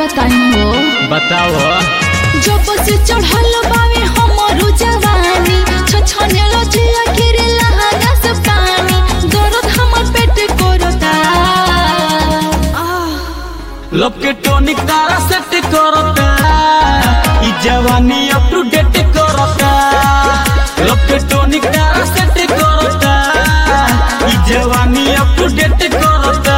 बताई हो बताओ जब से चढ़ल बावे हमरो जवानी छछने लजिया गिरे लहंगा से पानी दर्द हमर पेट करता आह लब के टोनिक तारा सेट करता ई जवानी अप टू डेट करता लब के टोनिक तारा सेट करता ई जवानी अप टू डेट करता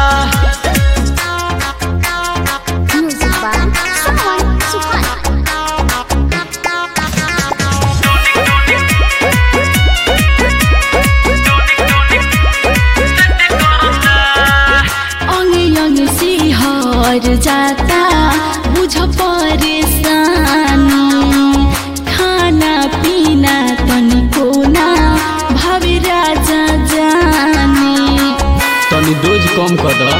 Music by Suhan Suhan. अंगे अंगे सिहर जाता बुझ परेशानी खाना पीना तनिको ना भावे राजा जानी तनी डोज कम कर दो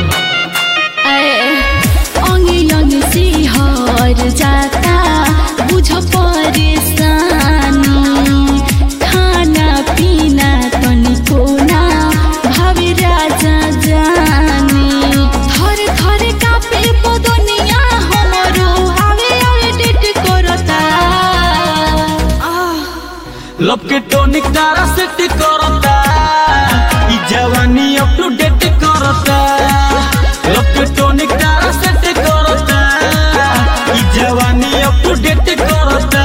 अंगे अंगे सिहर जाता बुझ परेशानी खाना पीना तनिको ना भावे राजा जानी थर थर कापे बदनिया हमरो आवे आवे डेट करता आह लब के टोनिक तारा सेट करता ई जवानी अप टू डेट करता लब के टोनिक तारा सेट करता ई जवानी अप टू डेट करता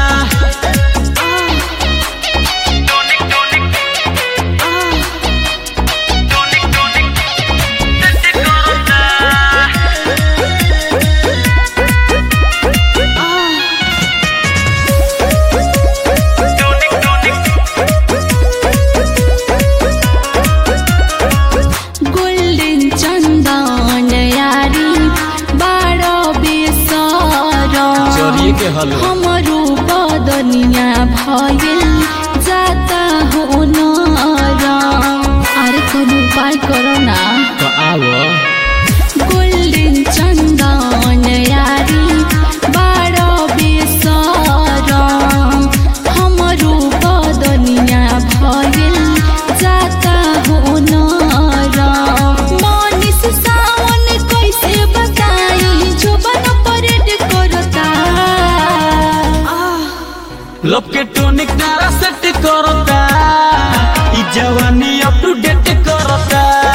गोल्डन चन्दन यारी बाह्र बेसर चोरिए के हल हमरो बदनिया भइल जाता हो नरम अरे कोनो उपाय करो ना तो आओ गोल्डन चन्दन यारी बाह्र बेसर हमरो बदनिया भइल जाता हो नरम मनिस सावन कैसे बताई जोबन परेड करता आह लब के टोनिक तारा सेट करता ई जवानी अप टू डेट करता